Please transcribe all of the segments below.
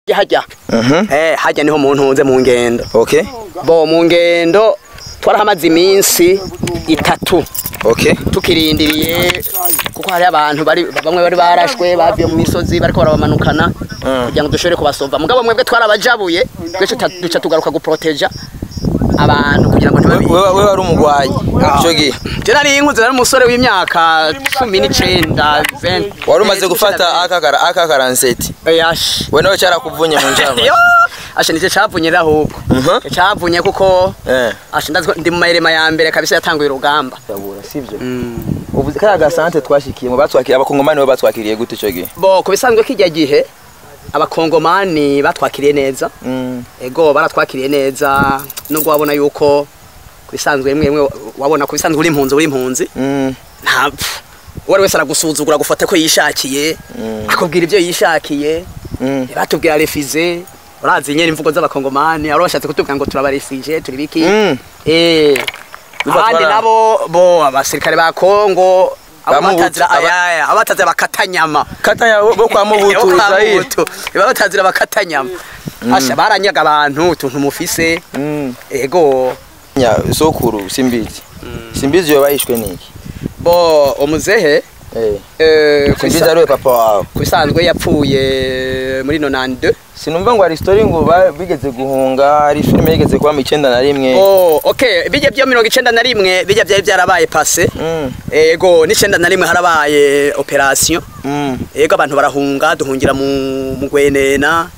hajya Mhm. eh hajya niho mu ntunze mu ngendo Okay. bo mu ngendo twarahamaze iminsi itatu Okay. tukirindiriye kuko hari abantu bari bamwe bari barashwe bavuye mu misozi bariko barabamanukana kugira ngo dushobore kubasova mugabo mwebwe twarabajabuye twese tuta- duca tugaruka guproteja abantu kugira ngo ntibabi Wewe wewe wari umugwayi. Ico gihe. je nari inkuze nari umusore w'imyaka cumi n'icenda 20. Wari umaze gufata akakara akakaranseti. yash We nawe cyarakuvunye mu njama. yo asha nicyo cavunye ahubwo Mhm. cavunye kuko Eh. asha ndaziko ndi mu mayirema ya mbere kabisa yatanguye urugamba Yabura sivyo. Uvuze kaya gasante twashikiye mu batwakiriye abakongomani bo batwakiriye gute ico gihe? bo ku bisanzwe kijya gihe abakongomani batwakiriye neza Mm. ego baratwakiriye neza nubwo wabona yuko ku bisanzwe rimwe rimwe wabona ku bisanzwe uri impunzi uri impunzi Mm. nta uwo ari wese aragusuzugura agufata ko yishakiye akubwira ibyo yishakiye Mm. batubwira refize urazi nyene imvugo z'abakongomani aro bashatse kutubwira ngo turabarefije turi biki Mm. eh Biva abandi twara- nabo bo abasirikare ba Kongo Bamubutu- abatazira aba- ayaya abatazira bakatanyama Katanya bo kwa Mubutu Zaire. batazira bakatanyama asha baranyaga abantu utuntu mufise Mm. ego Nya sokuru simbizi. Simbizi yo bayishwe niki? bo umuzehe Eh. eh, ku Simbizi bisa- ari we papa wawe. ku bisanzwe yapfuye muri 92 Sinumva ngo hari story ngo ba- bigeze guhunga hari filime yigeze kuba mu 9 na rimwe. oh okay bijya byo 91 bijya byari byarabaye passé Mm. ego n'icenda na rimwe harabaye operation Mm. ego abantu barahunga duhungira mu mu Gwenena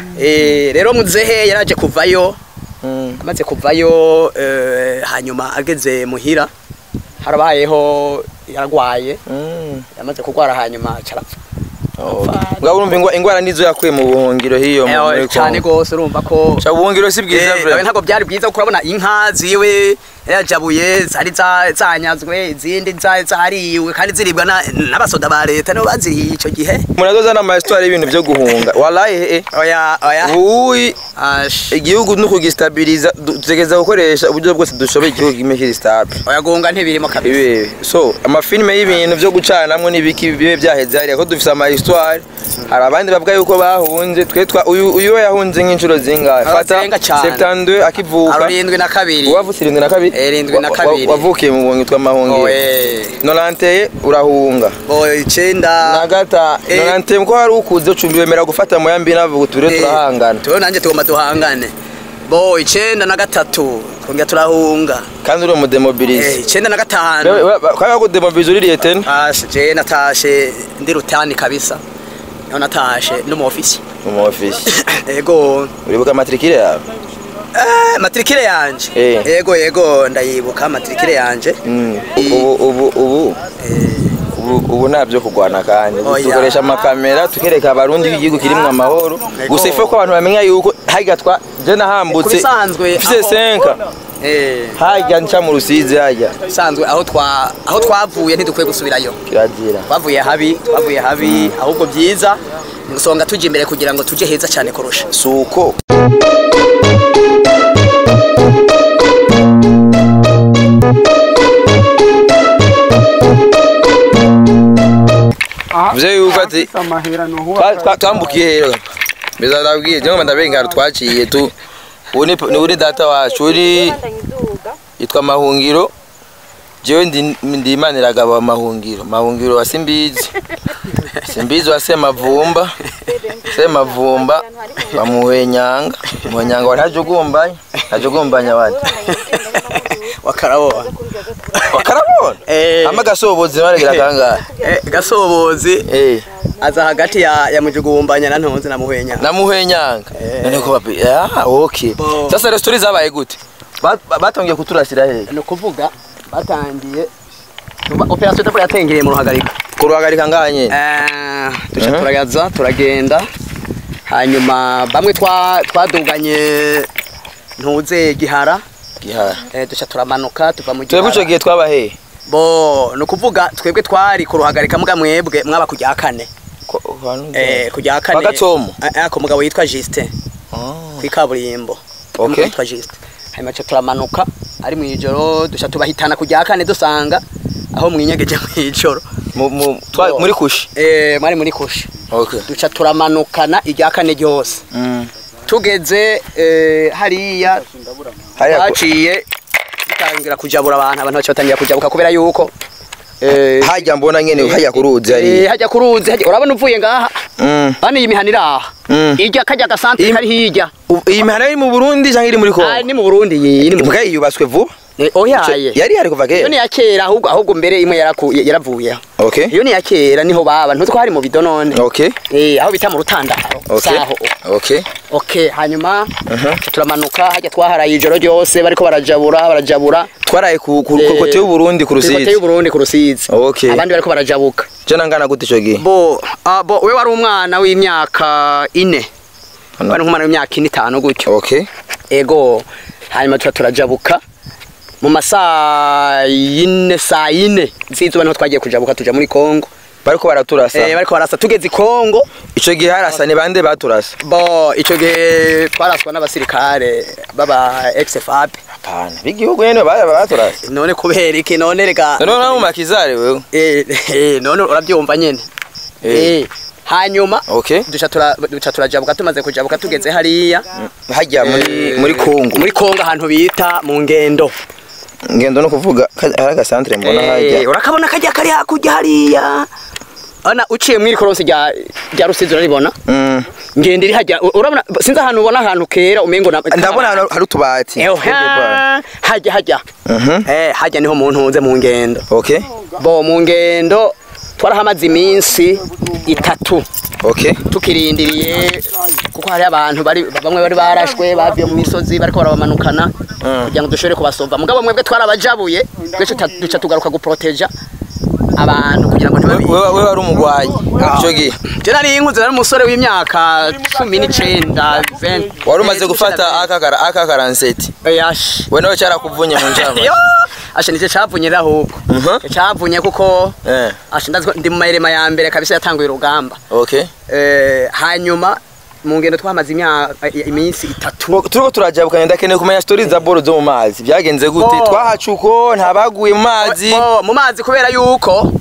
eh rero muzehe yaraje kuvayo Mm. amaze kuvayo eh, hanyuma ageze muhira harabayeho yaragwaye Mm. yamaze kugwara hanyuma carapfa Ngabo urumva ingwa- ingwara nizo yakuye mu buhungiro hiyo mu- muri Eh, cyane Congo. gose urumva ko Cha buhungiro si bwiza Eh, vre. nawe ntabwo byari byiza kuko urabona inka ziwe yajabuye zari za- zanyazwe izindi za- zariwe kandi ziribwa na- n'abasoda ba leta nibo baziriye icyo gihe Munazoza na histoire y'ibintu byo guhunga. Wallahi eh. oya oya Uyi Ash. igihugu no kugistabiliza dutegeza gukoresha uburyo bwose dushoboye igihugu kimwe kiri stable. oya guhunga ntibirimo kabisa Ibi so amafilime y'ibintu byo gucanamwo n'ibiki bibe byaheze hariya ko dufise ama histoire hari abandi bavuga yuko bahunze twe twa uyu uyu we yahunze nk'inshuro zingahe fata Abazenga cane. 72 akivuka arindwi na kabiri wavutse irindwi na kabiri Eh, irindwi na Wa- wa- kabiri. wavukiye mu buhungi tw'amahungiro oye nonanteye urahunga oye na icenda gata Eh. nonanteye ko hari ukuze ucumbi wemera gufata mu yambi navuga tubire Eh, turahangana tuwe nanjye tugomba duhangane bo icenda na gatatu twongera turahunga kandi uri Eh, umudemobilize icenda na gatanu kwaba kudemobilize uririye tena Ash, je natashe ndi rutani kabisa niho natashe no mu ofisi mu ofisi ego uribuka matrikire yawe eh, matrikire yanje Eh. ego ego ndayibuka matrikire yanje Mm. ubu ubu ubu ubu ubu nta byo kurwana kandi Ubu Oya. dukoresha amakamera tukereka abarundi ko igihugu kirimo amahoro gusa ife ko abantu bamenya yuko harya twa je nahambutse Kubisanzwe, mfise aho- senka eh harya nca mu rusizi harya sanzwe aho twa aho twavuye ntidukwiye gusubirayo kirazira twavuye habi twavuye habi ahubwo byiza ngusonga tujya imbere kugira ngo tujye heza cyane kurusha suko Mzee yuko ati twa- twa- twambukiye rero mbeza ndabwiye je ngoma ndabenga twaciye tu ubu ni ni uri data wacu uri yitwa mahungiro jewe ndi ndi imaniraga aba mahungiro mahungiro wa simbizi simbizi wa semavumba semavumba bamuhwenyanga muhwenyanga wa ntajugumbanya ntajugumbanya wati wakarabona wakarabona Eh. ama gasobozi baragira kangahe Eh, gasobozi eh aza hagati ya ya mujugumbanya na ntonze na muhwenya namuhwenyanga none ko bapi ah okay Bo. sasa restaurant zabaye gute Ba- ba- batongiye kuturasira hehe ni ukuvuga batangiye operasiyo itapfa yatengereye mu ruhagarika kuruhagarika ngaha nyene Eh, duca Mhm. turagaza turagenda hanyuma bamwe twa- twaduganye ntuze gihara gihara eh, duca turamanuka tuva mu twebwe ico gihara gihe twaba hehe bo ni ukuvuga twebwe twari ku ruhagarika muga mwebwe mwaba ku rya kane Ko- hantu- Eh, ku rya kane Kwa Gatsomo? Eh, eh, ku mugabo yitwa Justin Ah. kw'ikaburimbo Okay. Umugabo yitwa Justin hanyuma duca turamanuka ari mu ijoro duca tubahitana ku rya kane dusanga aho mwinyegeje mu ijoro Mu- mu- twa- Bo. muri kushi eh, mwari muri kushi okay duca turamanukana irya kane ryose mm. tugeze eh, hariya hariya ku- twaciye dutangira kujabura abantu abantu baca batangira kujabuka kubera yuko eh, hajya mbona nyene hajya kuruzi eh, hariya hajya ku ruzi hajya- urabona uvuye ngaha Mm. hano iyi mihana iri aha Mm. irya kajya gasantere Iyi- kari hirya U- iyi mihana iri mu burundi cyangwa iri muri Ah, kongo ni mu burundi iyi iri mu mbwa yubatswe vuba Eh, oyaye yari yari kuva iyo ni kera ya kera ahubwo ahubwo mbere imwe yaraku- yaravuyeho okay iyo ni ya kera niho baba ntuzi ko hari mu bido none okay eh aho bita mu rutandaro okay saho okay okay hanyuma Mhm. turamanuka hajya twaharaye ijoro ryose bariko barajabura barajabura twaraye ku ku- ku Eh, kote y'uburundi ku Kuri kote rusizi y'uburundi ku rusizi Okay. abandi bariko barajabuka jana ngana gute ico gihe bo ah, bo we wari umwana w'imyaka ine Hano. wari nk'umwana w'imyaka ine itanu gutyo okay ego hanyuma tuba turajabuka mu masaa yine saa yine z'izuba niho twagiye kujabuka tuja muri kongo bariko baraturasa eh, bariko barasa tugeze i kongo ico gihe harasa ni bande baturasa bo ico gihe twaraswa n'abasirikare baba ex-fab apana b'igihugu nyene ba- ba- baturasa none kubera iki none reka none nawe makizare wewe eh, eh, none urabyumva nyene Eh. eh, hanyuma okay duca tura- duca turajabuka tumaze kujabuka tugeze hariya hajya muri Eh, muri kongo muri kongo ahantu bita mu ngendo ngendo no kuvuga ka- hari agasantere mbona Eh, hajya urakabona kajya kari hakurya hariya ana uciye mwiri koronsi rya rya rusizi uraribona Mm. ngendo iri hajya u- urabona sinzi ahantu ubona ahantu kera umengo na ndabona hano hari utubati Eho, ha, hajya hajya Mhm. eh hajya niho mu ntunze mu ngendo okay bo mu ngendo twarahamaze iminsi itatu okay tukirindiriye kuko hari abantu bari bamwe bari barashwe bavuye mu misozi bariko barabamanukana Mm. kugira ngo dushobore kubasova mugabo mwebwe twarabajabuye twese tuta- duca tugaruka guproteja abantu kugira ngo ntibabi wewe wewe wari umugwanyi ico gihe je nari inkuze nari umusore w'imyaka cumi n'icenda 20. wari umaze Eh, gufata akakara akakaranseti yash we nawe cyarakuvunye mu njama yo ashe nije cavunye ahubwo Mhm. cavunye kuko eh ashe ndazi ko ndi mu mahirema ya mbere kabisa yatanguye urugamba okay Eh, hanyuma mu ngendo twamaze imyaka iminsi itatu turiko turajabukanye ndakeneye kumenya stories za boro zo mu mazi byagenze gute Bo. twahaca uko ntabaguye mu mazi Bo, mu mazi kubera yuko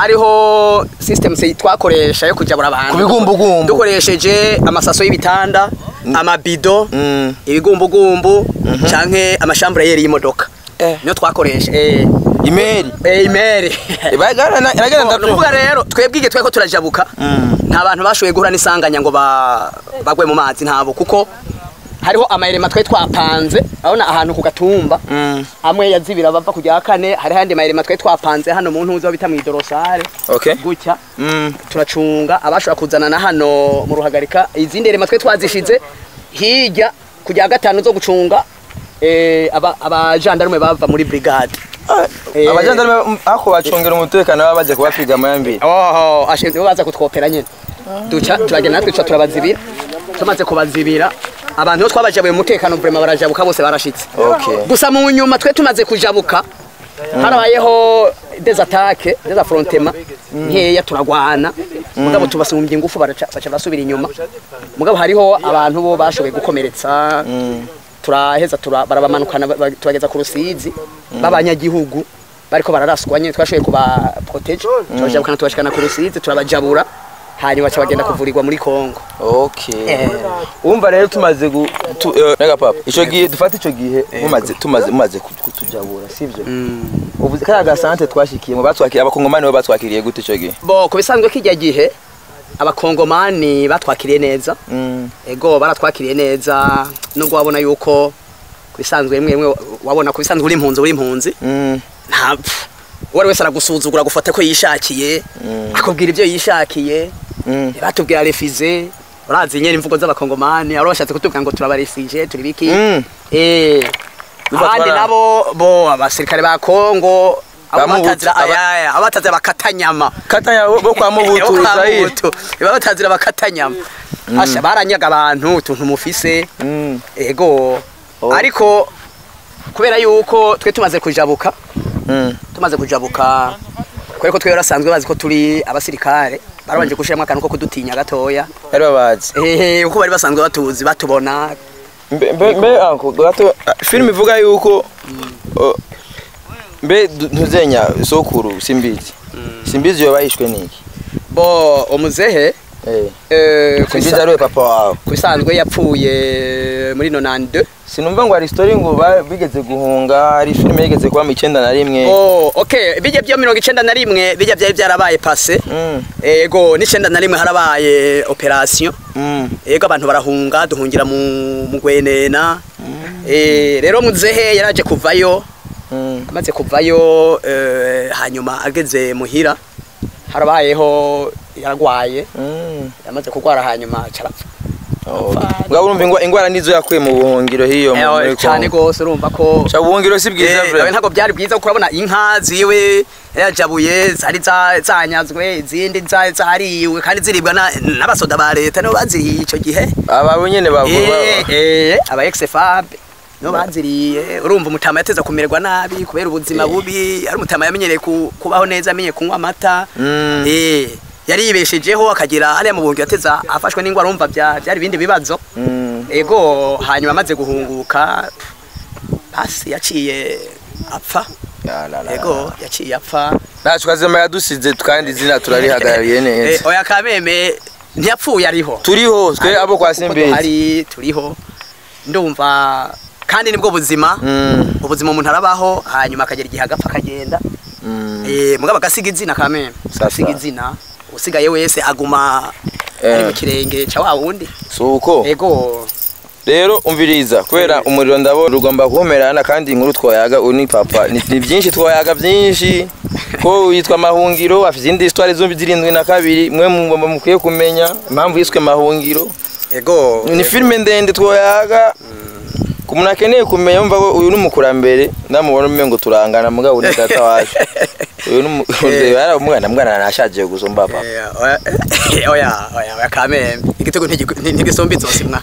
hariho system se twakoresha yo kujabura abantu Ku bigumbugumbu. dukoresheje amasaso y'ibitanda amabido Mm. ibigumbugumbu canke amashambureyeri y'imodoka Eh. niyo twakoresha eh imeri eh imeri bagana nagana Bo, nukuvuga rero twebwe igihe tweko turajabuka Mm. nta bantu bashoboye guhura n'isanganya ngo ba- bagwe mu mazi ntabo kuko hariho amayirema twari twapanze urabona ahantu ku gatumba Mm. amwe yazibira bava kujya kane hari handi mayirema twari twapanze hano mu ntuzo bita mu idorosare okay gutya Mm. turacunga abashobora kuzana na hano mu ruhagarika izindi rema twari twazishize hirya kujya gatanu zo gucunga eh, aba- abajandarume bava muri brigade Eh. abajandarume ako bacungera umutekano baba baje kubapiga amayambiri oho ashinzwe baza kutwopera nyine duca turagenda natwe duca turabazibira tumaze kubazibira abantu bo twabajabuye mu mutekano vrema barajabuka bose barashitse okay gusa mu nyuma twe tumaze kujabuka harabayeho des attaques des affrontements nkeya turagwana mugabo tubasumbye ingufu baraca baca basubira inyuma mugabo hariho abantu bo bashoboye gukomeretsa turaheza tura- barabamanukana ba- ba- tubageza ku rusizi b'abanyagihugu bariko bararaswa nyine twashoboye kuba protege turajabukana tubashikana ku rusizi turabajabura hanyuma baca bagenda kuvurirwa muri Kongo okay Eh. umva rero tumaze gu tu, eh, nega papa ico gihe dufata ico gihe mumaze tumaze mumaze ku- kutujabura sivyo uvuze kaya gasante twashikiyemo batwakiriye abakongomani bo batwakiriye gute ico gihe bo kubisanzwe kijya gihe abakongomani batwakiriye neza Mm. ego baratwakiriye neza nubwo wabona yuko kubisanzwe rimwe rimwe wabona kubisanzwe uri impunzi uri impunzi Mm. nta uwo ari wese aragusuzugura gufata ko yishakiye akubwira ibyo yishakiye Mm. batubwira refize urazi nyene imvugo z'abakongomani aro bashatse kutubwira ngo turabarefije turi biki Mm. eh Biba abandi twara- nabo bo abasirikare ba Kongo abo Bamubutu, batazira aba- ayaya abatazira bakatanyama katanya bo bo kwa mubutu Israel biba batazira bakatanyama asha baranyaga abantu utuntu mufise Mm. ego Oh. ariko kubera yuko twe tumaze kujabuka Mm. tumaze kujabuka kubera ko twe barasanzwe bazi ko turi abasirikare barabanje gushiramo akantu ko kudutinya gatoya bari babazi ehe uko bari basanzwe batuzi batubona mbe mbe mbe anko gato ah, film ivuga yuko oh, mbe du- ntuzenya sokuru simbizi simbizi yo bayishwe niki bo umuzehe Eh. Eh, ku Simbizi bisa- ariwe papa wawe. ku bisanzwe yapfuye muri 92 Sinumva ngo hari story ngo ba- bigeze guhunga, hari filime yigeze kuba mu icyenda na rimwe. oh okay bijya byo mirongo icenda na rimwe bijya byari byarabaye pase Mm. ego n'icenda na rimwe harabaye operation Mm. ego abantu barahunga duhungira mu mu Gwenena eh rero muzehe yaraje kuvayo Mm. amaze kuvayo eh, hanyuma ageze muhira harabayeho yaragwaye Mm. yamaze kurwara hanyuma carapfa Ngabo urumva ingwa- ingwara nizo yakuye mu buhungiro hiyo mu- muri Eh, cyane Congo. gose urumva ko Cha buhungiro si bwiza Eh, vre. ntabwo byari byiza kuko urabona inka ziwe yajabuye zari za- zanyazwe izindi za- zariwe kandi ziribwa na- n'abasoda ba leta nibo baziriye icyo gihe Aba nyene bavuga. Eh, eh, aba ex-FAB nibo baziriye urumva umutama yateza kumererwa nabi kubera ubuzima bubi ari umutama yamenyereye ku- kubaho neza amenye kunywa amata Mm. Eh, yari yibeshejeho akagira hariya mu buhungiro yateza afashwe n'ingwara urumva bya- byari ibindi bibazo Mm. ego hanyuma amaze guhunguka hasi yaciye apfa Ya, la, la, ego la. yaciye apfa Ntacu kazema yadusize kandi izina turarihagarariye Eh, neza. oya kameme ntiyapfuye ariho Turiho twe abo kwa Kuko Simbizi. duhari turiho ndumva kandi nibwo buzima Mm. ubuzima umuntu arabaho hanyuma akagera igihe agapfa akagenda Mm. Eh, mugabo agasiga izina kameme Sasa. agasiga izina usigaye wese aguma Eh. ari mu kirenge cya wa wundi Suko. ego Rero umviriza kubera umuriro ndabona ugomba kumerana kandi inkuru twayaga uni papa ni, ni byinshi twayaga byinshi ko yitwa mahungiro afite izindi histoire zombi zirindwi na kabiri mwe mugomba mukwiye kumenya impamvu yiswe mahungiro ego ni filime ndende twayaga ku muntu akeneye kumenya yumva ko uyu ni umukurambere ndamubona umengo turangana mugabo ni data wacu uyu ni umwana umwana mwana nashaje gusumba papa Eh, oya oya oya oya kameme igitego ntigi- ntigisomba inzosi mwa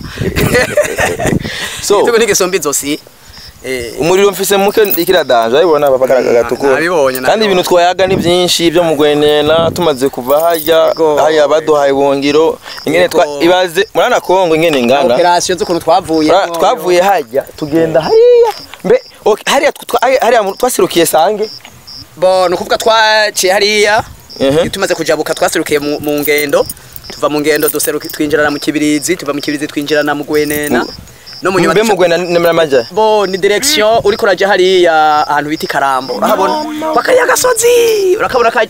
so igitego ntigisomba inzosi Eh, umuriro mfise muke ikiradanje aribona papa karaga gatukura Nabibonye, nabibonye. kandi ibintu twayaga ni byinshi byo mu gwenena tumaze kuva harya Yego. harya baduhaye buhungiro ingene twa Yego. ibaze murana Kongo ingene ingana operasiyo z'ukuntu twavuye Murana- twavuye harya tugenda hariya mbe okay, hariya twa- hariya- hariya mu- twasirukiye sange bo ni ukuvuga twaciye hariya Mhm. tumaze kujabuka twasirukiye mu mu ngendo tuva mu ngendo duseruka twinjirana mu kibirizi tuva mu kibirizi twinjirana mu gwenena no mu nyuma mbe duca- mu gwena nemera maja bo ni direction uriko uraja hariya ahantu bita ikarambo urahabona bakariya gasozi urakabona kajya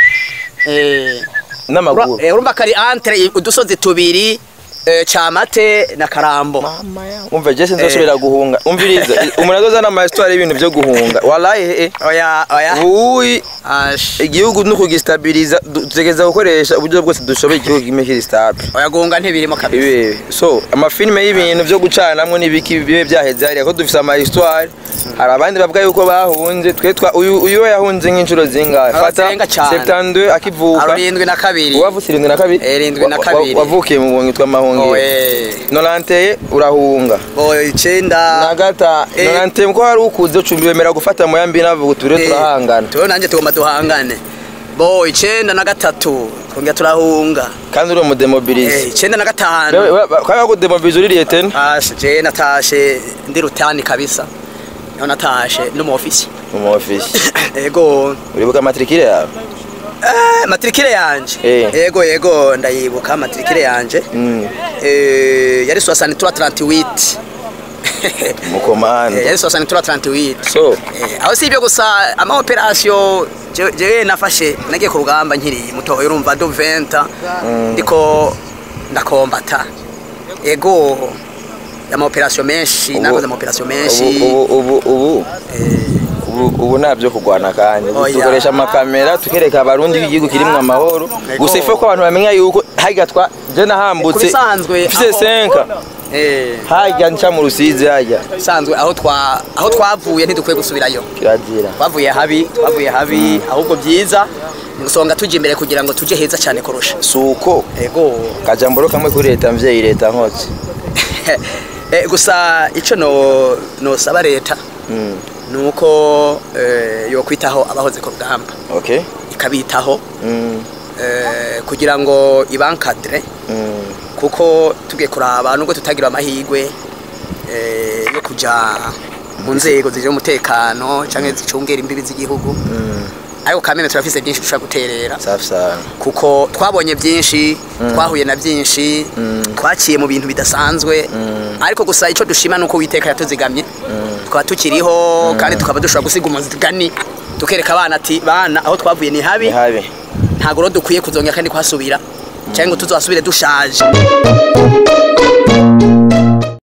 eh n'amaguru Ura- eh, urumva kari entre udusozi tubiri eh, Camate na Karambo umva je sinzosubira guhunga umviriza umuntu azozana ama histoire y'ibintu byo guhunga wallahi eh, eh. oya oya uyi ash igihugu no kugistabiriza dutegeza gukoresha uburyo bwose dushoboye igihugu kime kiri stable oya gunga ntibirimo kabisa ibi so amafilime y'ibintu byo gucanamwo n'ibiki bibe byaheze hariya ko dufise ama histoire hari abandi bavuga yuko bahunze twe twa uyu uyu we yahunze nk'inshuro zingahe fata Abazenga cane. 72 akivuka arindwi na kabiri uwavutse irindwi na kabiri Eh, irindwi na Wa- wa- kabiri. wavukiye mu bungi twa mahungiro oye nolanteye urahunga bo icenda nagata Eh. nolanteye ko hari ukuze ucumbi bemera gufata mu yambi navuga tubire Eh, turahangana tuwe nanje tugomba duhangane bo icenda na gatatu twongera turahunga kandi uri eh, umudemobilize icenda na gatanu kaya kudemobilize uririye tena ash je natashe ndi rutani kabisa niho natashe ndi mu ofisi mu ofisi ego uribuka amatrikire yawe Eh, matrikire yanje Eh. yego yego ndayibuka matrikire yanje Mm, Eh, yari 6338 mukomanda Eh, yari 6338 so Eh, aho si ibyo gusa ama operation je- jewe nafashe nagiye ku rugamba nkiri mutoya urumva do 20 ndiko ndakombata ego ama operation menshi Ubu- nakoze ama operation menshi ubu ubu ubu ubu Eh, ubu ubu ntabyo kurwana kandi Ubu Oya. dukoresha amakamera tukereka abarundi ko igihugu kirimo amahoro Ego. gusa ife ko abantu bamenya yuko harya twa je nahambutse kubisanzwe mfise aho- senka eh harya nca mu rusizi harya bisanzwe aho twa aho twavuye ntidukwiye gusubirayo kirazira twavuye habi twavuye habi ahubwo byiza gusonga tujya imbere kugira ngo tujye heza cyane kurusha suko ego kajamboro kamwe kuri leta mvyeyi leta nkotse Eh, gusa icyo no nosaba leta Mm, ni uko eh, yokwitaho abahoze ku rugamba okay ikabitaho Mm, eh, kugira ngo ibankadire mm, kuko tugiye kuraba nubwo tutagira amahirwe eh, yo kujya mu nzego zijya umutekano cyangwa zicungera imbibi z'igihugu mm. ariko kameme turafise byinshi dushobora guterera safi sana kuko twabonye byinshi twahuye na byinshi twaciye mu bintu bidasanzwe ariko gusa icyo dushima ni uko witeka yatuzigamye tukaba tukiriho kandi tukaba dushobora gusiga umuzigani tukereka abana ati bana aho twavuye ni habi ni habi ntabwo rero dukwiye kuzongera kandi kuhasubira cyangwa ngo tuzasubire dushaje